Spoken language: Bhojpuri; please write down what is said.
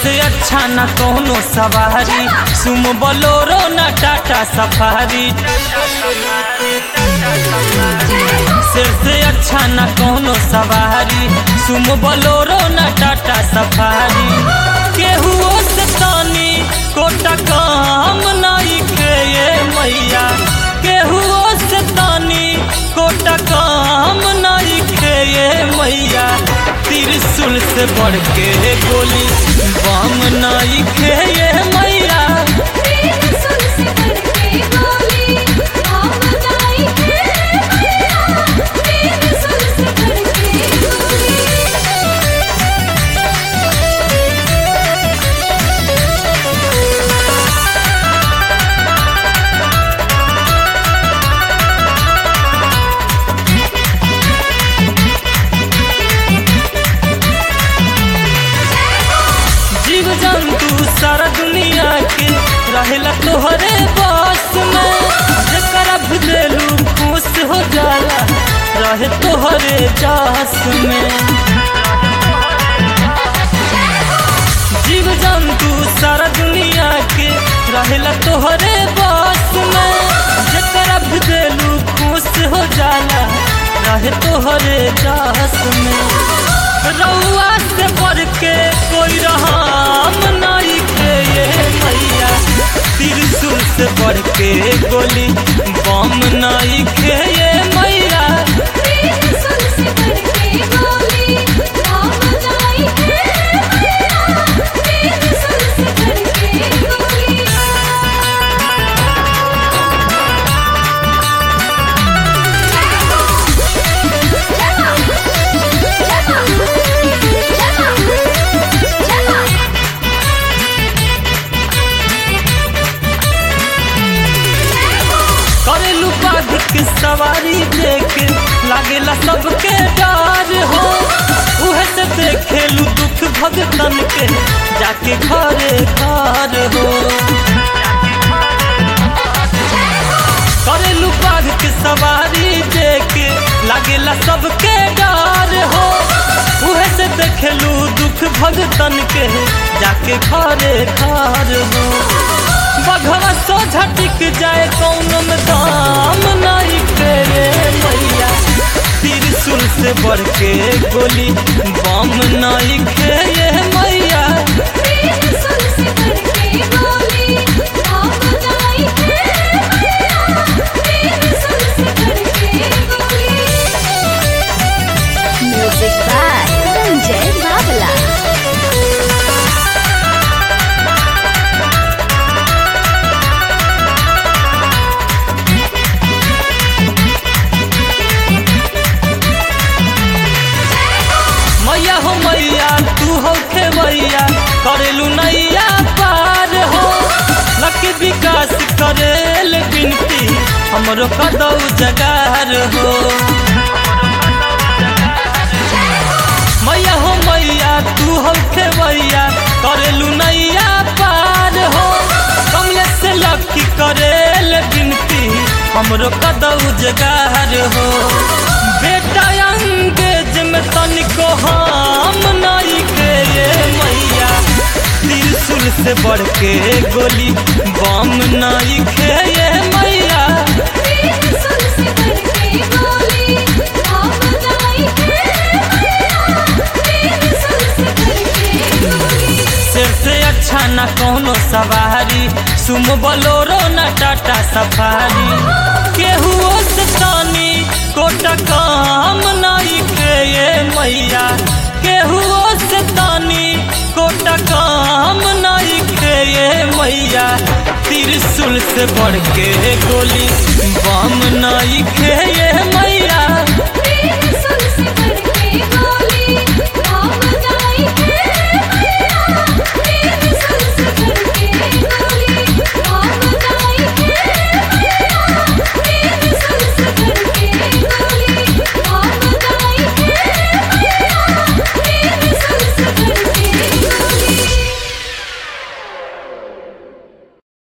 से अच्छा न कोनो सवारी सुम बोलोरो न टाटा सफारी सिर से अच्छा न कोनो सवारी सुम बोलोरो न टाटा सफारी केहुओ से तानी कोटा काम नाई के ये मैया केहुओ से तानी कोटा काम नाई के ये मैया त्रिशूल से बढ़ के गोली बम नाई के ये मैया तेरे सुर से करके गोली हम जाई के मैया तेरे सुर से करके गोली जीव जंतु सारा दुनिया के रहेला तोहरे बस में जकरा भी देलू खुश हो जाला रहे तोहरे जास में जीव जंतु सारा दुनिया के रहेला तोहरे बस में जकरा भी देलू खुश हो जाला रहे तोहरे जास में रउआ से बढ़ के कोई रहाम नाई के ये मैया त्रिशूल से बढ़ के गोली बम नाई के ये मैया तेरे सुर से करके गोली हम जाई के मैया तेरे सुर से करके गोली करेलू बाघ के सवारी देख लागेला सबके डर हो उहे से देखेलू दुख भगतन के जाके घरे घर हो करेलू बाघ के सवारी देख लागेला सबके डर हो उहे से देखेलू दुख भगतन के जाके घरे घर हो बघवा सो झटिक जाए कौनो में दाम नहीं करे मैया त्रिशूल से बढ़ के गोली बम नहीं खेये मैया तेरे सुर से करके गोली हम जाई के मैया तेरे सुर से करके गोली Music by Sanjay Babla. मैया हो मैया तू हो खे मैया करेलू नैया पार हो लकी विकास करेल बिनती हमरो कदौ जगार हो मैया हो मैया तू हो खे मैया करेलू नैया पार हो कमले से लकी करेल बिनती हमरो कदौ जगार हो बेटा अंगेज में तनिको हम नहीं के ये मैया त्रिशूल से बढ़ के गोली बम नहीं के ये मैया तेरे सुर से करके गोली हम जाई के मैया तेरे सुर से करके गोली सिर से अच्छा न कोनो सवारी सुम बोलोरो न टाटा सफारी केहुओ से तानी कोटा काम नहीं के ये मैया केहुओ से तानी कोटा काम नहीं के ये मैया त्रिशूल से बढ़ के गोली बम नहीं के ये मैया